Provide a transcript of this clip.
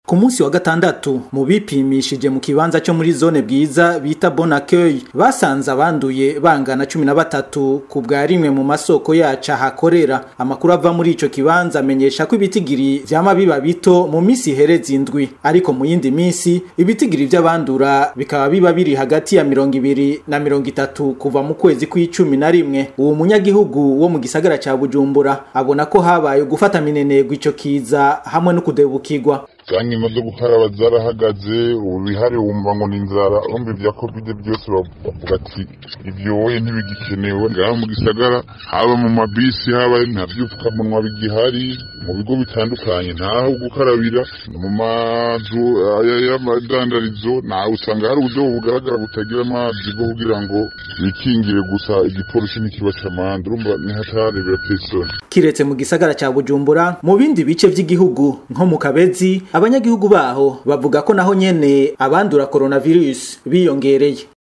ku munsi wa gatandatu mu bipimishije mu kibanza cyo muri zone bwiza bita bon accueil basanze abanduye bangana cumi na batatu ku bwa rimwe mu masoko yacu ahakorera amakuru ava muri ico kibanza amenyesha ko ibitigiri vyama biba bito mu misi ihereza indwi ariko mu yindi misi ibitigiri vy'abandura bikaba biba biri hagati ya mirongo ibiri na mirongo itatu kuva mu kwezi kw'icumi na rimwe uwo munyagihugu wo mu gisagara ca bujumbura abona ko habaye gufata minenegwa ico kiza hamwe no kudebukirwa za nkino zo gukaraba zarahagaze ubu bihari wumva ngo ni inzara urumva ibya covid byose bavuga ati ibyo wowe ntibigikenewe ngaha mu gisagara haba mu mabisi haba nta vyupfukamunwa bigihari mu bigo bitandukanye ntaho gukarabira mu mazu y'amadandarizo nawe usanga hari uburyo bugaragara butagira amazi bwo kugira ngo bikingire gusa igipolisi n'ikiba c'amande urumva nihatari birateye isoni kiretse mu gisagara ca bujumbura mu bindi bice vy'igihugu nko mu kabezi abanyagihugu baho bavuga ko naho nyene abandura coronavirus biyongereye